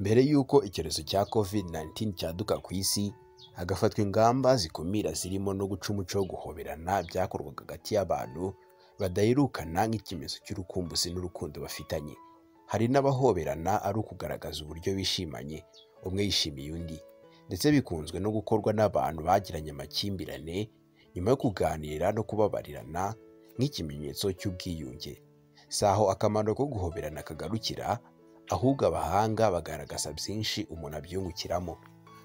mbere y'uko icyorezo cya kovide 19 cyaduka ku isi hagafatwa ingamba zikumira zirimo no guca umuco wo guhoberana byakorwaga hagati y'abantu badaherukana nk'ikimenyetso cy'urukumbuzi n'urukundo bafitanye hari n'abahoberana ari ukugaragaza uburyo bishimanye umwe yishimiye undi ndetse bikunzwe no gukorwa n'abantu bagiranye amakimbirane nyuma yo kuganira no kubabarirana nk'ikimenyetso cy'ubwiyunge si aho akamaro ko guhoberana kagarukira ahubwo abahanga bagaragaza byinshi umuntu abyungukiramo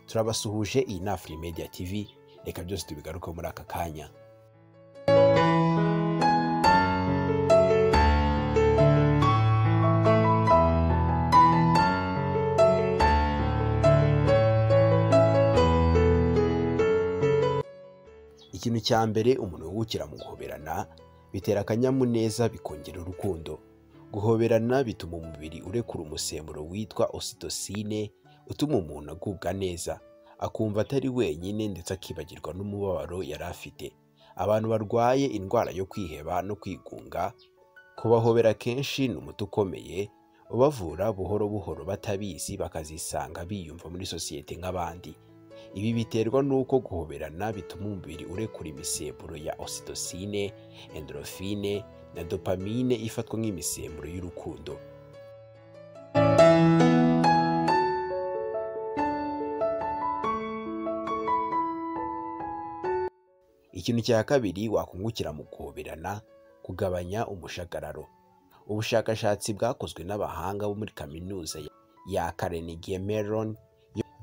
turabasuhuje iyi ni afuri mediya tivi reka byose tubigarukeho muri aka kanya ikintu cya mbere umuntu wungukira mu guhoberana bitera akanyamuneza bikongera urukundo guhoberana bituma umubiri urekura umusemburo witwa ositosine utuma umuntu agubwa neza akumva atari wenyine ndetse akibagirwa n'umubabaro yari afite abantu barwaye indwara yo kwiheba no kwigunga kubahobera kenshi ni umuti ukomeye ubavura buhoro buhoro batabizi bakazisanga biyumva muri sosiyete nk'abandi ibi biterwa n'uko guhoberana bituma umubiri urekura imisemburo ya ositosine endorofine na dopamine ifatwa nk'imisemburo y'urukundo ikintu cya kabiri wakungukira mu guhoberana kugabanya umushagararo ubushakashatsi bwakozwe n'abahanga bo muri kaminuza ya Carnegie Mellon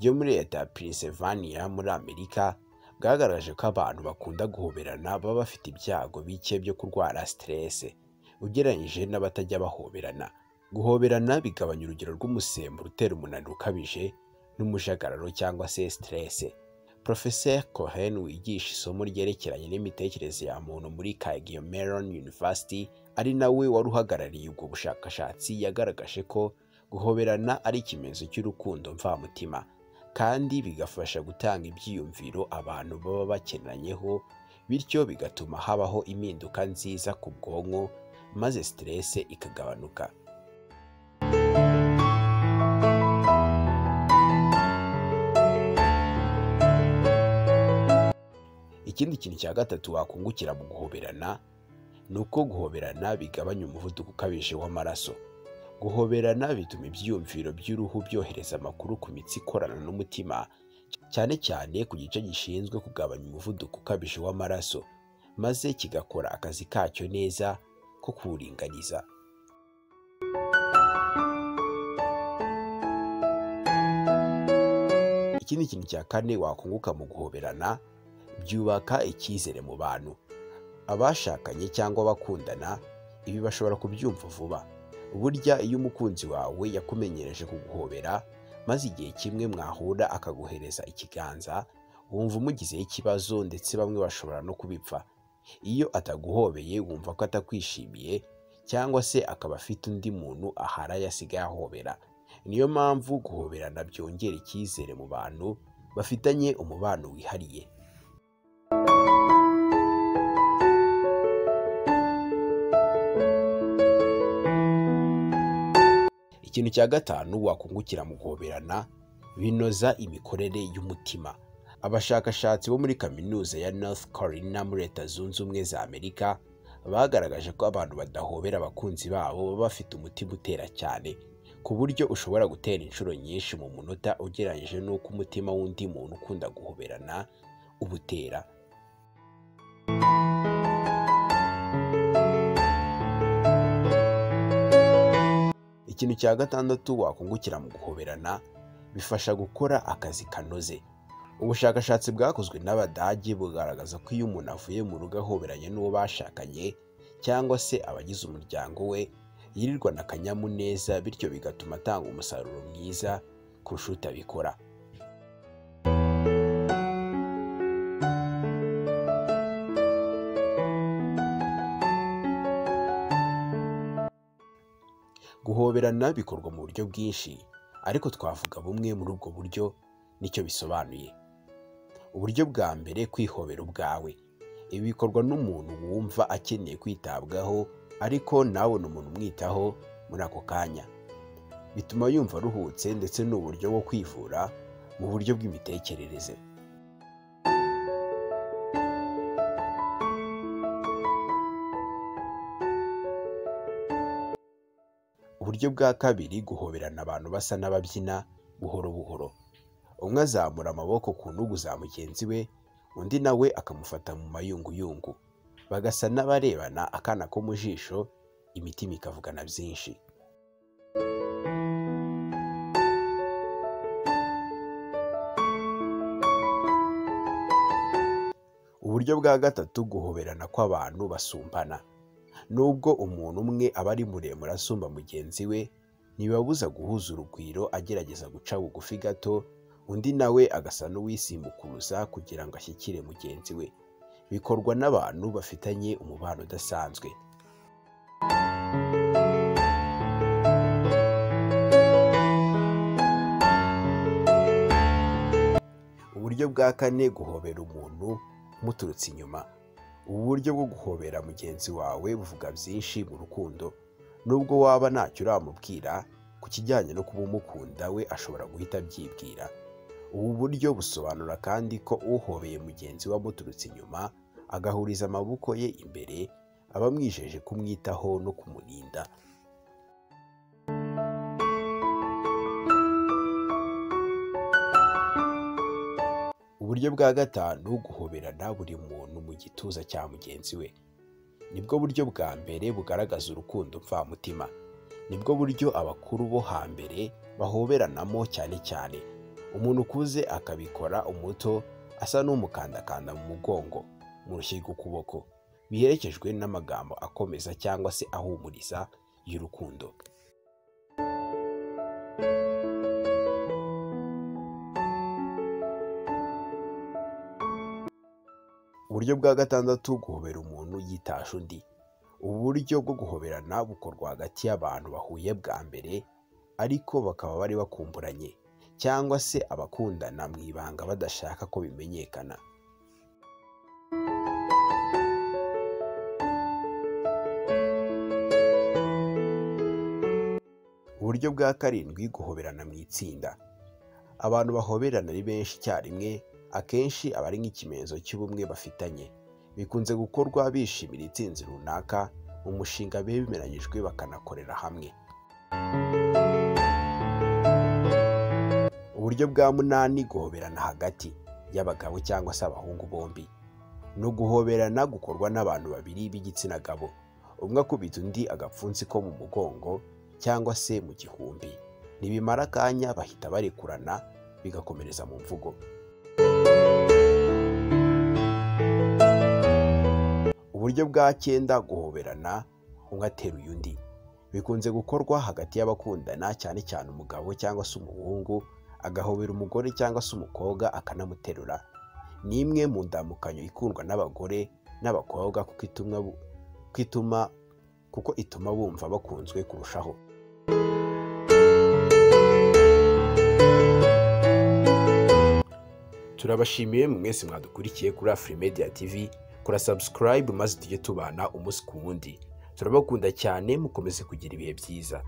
yo muri leta ya Pennsylvania muri Amerika bwagaragaje ko abantu bakunda guhoberana baba bafite ibyago bike byo kurwara stress ugereranyije n'abatajya bahoberana guhoberana bigabanya urugero rw'umusemburo utera umunaniro ukabije n'umujagararo cyangwa se stress Professor Cohen wigisha isomo ryerekeranye n'imitekerereze ya muntu muri Carnegie Mellon University ari nawe wari uhagarariye ubwo bushakashatsi yagaragaje ko guhoberana ari ikimenyetso cy'urukundo mvamutima kandi bigafasha gutanga ibyiyumviro abantu baba bakenanyeho bityo bigatuma habaho impinduka nziza ku bwonko maze stress ikagabanuka ikindi kintu cya gatatu wakungukira mu guhoberana ni uko guhoberana bigabanya umuvuduko ukabije w'amaraso guhoberana bituma ibyiyumviro by'uruhu byohereza amakuru ku mitsi ikorana n'umutima cyane cyane ku gice gishinzwe kugabanya umuvuduko ukabije w'amaraso maze kigakora akazi kacyo neza ko kuwuringaniza ikindi kintu cya kane wakunguka mu guhoberana byubaka icyizere mu bantu abashakanye cyangwa abakundana ibi bashobora kubyumva vuba burya iyo umukunzi wawe yakumenyereje kuguhobera maze igihe kimwe mwahura akaguhereza ikiganza wumva umugizeho ikibazo ndetse bamwe bashobora no kubipfa iyo ataguhobeye wumva ko atakwishimiye cyangwa se akaba afite undi muntu aharaye asigaye ahobera niyo mpamvu guhoberana byongera icyizere mu bantu bafitanye umubano wihariye ikintu cya gatanu wakungukira mu guhoberana binoza imikorere y'umutima abashakashatsi bo muri kaminuza ya north carolina muri leta zunze ubumwe za amerika bagaragaje ko abantu badahobera abakunzi babo baba bafite umutima utera cyane ku buryo ushobora gutera inshuro nyinshi mu munota ugereranyije n'uko umutima w'undi muntu ukunda guhoberana uba utera ikintu cya gatandatu wakungukira mu guhoberana bifasha gukora akazi kanoze ubushakashatsi bwakozwe n'abadage bugaragaza ko iyo umuntu avuye mu rugo ahoberanye n'uwo bashakanye cyangwa se abagize umuryango we yirirwana akanyamuneza bityo bigatuma atanga umusaruro mwiza kurusha utabikora guhoberana bikorwa mu buryo bwinshi ariko twavuga bumwe muri ubwo buryo nicyo bisobanuye uburyo bwa mbere kwihobera ubwawe ibi bikorwa n'umuntu wumva akeneye kwitabwaho ariko ntabone umuntu umwitaho muri ako kanya bituma yumva aruhutse ndetse ni uburyo bwo kwivura mu buryo bw'imitekerereze uburyo bwa kabiri guhoberana abantu basa n'ababyina buhoro buhoro umwe azamura amaboko ku ntugu za mugenzi we undi nawe akamufata mu mayunguyungu bagasa n'abarebana akana ko mu jisho imitima ikavugana byinshi uburyo bwa gatatu guhoberana kw'abantu basumbana nubwo umuntu umwe aba ari muremure asumba mugenzi we ntibibabuza guhuza urugwiro agerageza guca bugufi gato undi nawe agasa n'uwisimbukuruza kugira ngo ashyikire mugenzi we bikorwa n'abantu bafitanye umubano udasanzwe uburyo bwa kane guhobera umuntu muturutse inyuma ubu buryo bwo guhobera mugenzi wawe buvuga byinshi mu rukundo nubwo waba ntacyo uramubwira ku kijyanye no kuba umukunda we ashobora guhita abyibwira ubu buryo busobanura kandi ko uhobeye mugenzi we amuturutse inyuma agahuriza amaboko ye imbere aba amwijeje kumwitaho no kumurinda uburyo bwa gatanu guhoberana buri muntu mu gituza cya mugenzi we nibwo buryo bwa mbere bugaragaza urukundo mvamutima nibwo buryo abakuru bo hambere bahoberanamo cyane cyane umuntu ukuze akabikora umuto asa n'umukandakanda mu mugongo mu rushiga ukuboko biherekejwe n'amagambo akomeza cyangwa se ahumuriza y'urukundo uburyo bwa gatandatu guhobera umuntu yitasha undi ubu buryo bwo guhoberana bukorwa hagati y'abantu bahuye bwa mbere ariko bakaba bari bakumburanye cyangwa se abakundana mu ibanga badashaka ko bimenyekana uburyo bwa karindwi guhoberana mu itsinda abantu bahoberana ari benshi icyarimwe akenshi aba ari nk'ikimenyetso cy'ubumwe bafitanye bikunze gukorwa bishimira itsinzi runaka mu mushinga bemeranyijwe bakanakorera hamwe uburyo bwa munani guhoberana hagati y'abagabo cyangwa se abahungu bombi ni uguhoberana gukorwa n'abantu babiri b'igitsina gabo umwe akubita undi agapfunsi ko mu mugongo cyangwa se mu gihumbi ntibimara akanya bahita barekurana bigakomereza mu mvugo uburyo bwa cyenda guhoberana umwe ateruye undi bikunze gukorwa hagati y'abakundana cyane cyane umugabo cyangwa se umuhungu agahobera umugore cyangwa se umukobwa akanamuterura ni imwe mu ndamukanyo ikundwa n'abagore n'abakobwa kuko ituma bu- kuko ituma kuko ituma bumva bakunzwe kurushaho turabashimiye mu mwese mwadukurikiye kuri afuri mediya tivi kora subscribe maze tujye tubana umunsi ku wundi turabakunda cyane mukomeze kugira ibihe byiza